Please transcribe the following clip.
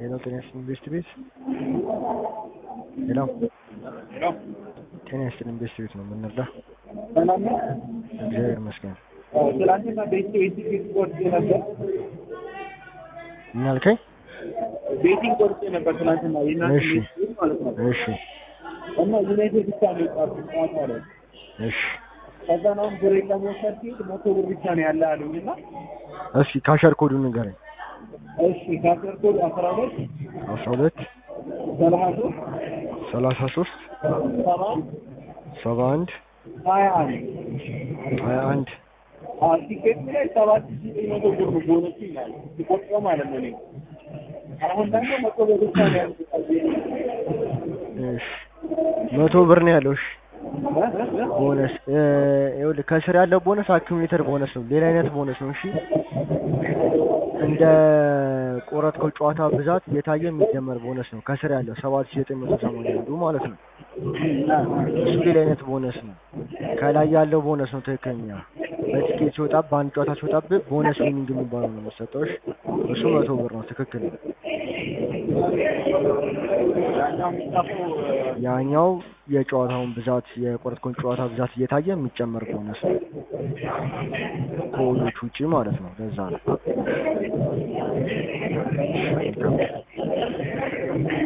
ሄሎ ጤና ይስጥልኝ ኢንቨስት ቤት ሄሎ ጤና ይስጥልኝ ኢንቨስት ቤት ነው የምንረዳ ሰላም ነው። እግዚአብሔር ይመስገን ትላንትና ቤቲንግ ቆርጬ ነበር። ምን አልከኝ ቤቲንግ ቆርጬ ነበር ትላንትና የእናንተ እሺ። ቤት ማለት ነው። እሺ እና ዩናይትድ ብቻ ነው የወጣብኝ ጠዋት ማለት ነው። እሺ ከዛ አሁን ብሬ ለመውሰድ ሲሄድ መቶ ብር ብቻ ነው ያለ አሉኝ እና እስኪ ካሸር ኮዱን ንገረኝ እሺ ካሰር ኮድ አስራ ሁለት አስራ ሁለት ሰላሳ ሶስት ሰላሳ ሶስት ሰባ ሰባ አንድ ሀያ አንድ ሀያ አንድ ቲኬት ላይ ሰባት ሺህ ዘጠኝ መቶ ብር ነው ቦነሱ ይላል ሲቆጥረው ማለት ነው። እኔ አሁን ደግሞ መቶ ብር ብቻ ነው ያለው። እሺ መቶ ብር ነው ያለው እሺ ቦነስ እ ይኸውልህ ከስር ያለው ቦነስ አኪሙሌተር ቦነስ ነው። ሌላ አይነት ቦነስ ነው። እሺ እንደ ቆረጥከው ጨዋታ ብዛት እየታየ የሚደመር ቦነስ ነው። ከስር ያለው ሰባት ሺህ ዘጠኝ መቶ ሰማንያ አንዱ ማለት ነው። እሱ ሌላ አይነት ቦነስ ነው። ከላይ ያለው ቦነስ ነው ትክክለኛ። በቲኬት ሲወጣ በአንድ ጨዋታ ሲወጣብህ ቦነስ ዊኒንግ የሚባለው ነው የሚሰጠው። እሺ እሱ መቶ ብር ነው። ትክክል ነው። ያኛው የሚጻፈው ያኛው የጨዋታውን ብዛት የቆረጥከውን ጨዋታ ብዛት እየታየ የሚጨመር ቦነስ ነው። ከወሎች ውጪ ማለት ነው። ለዛ ነው።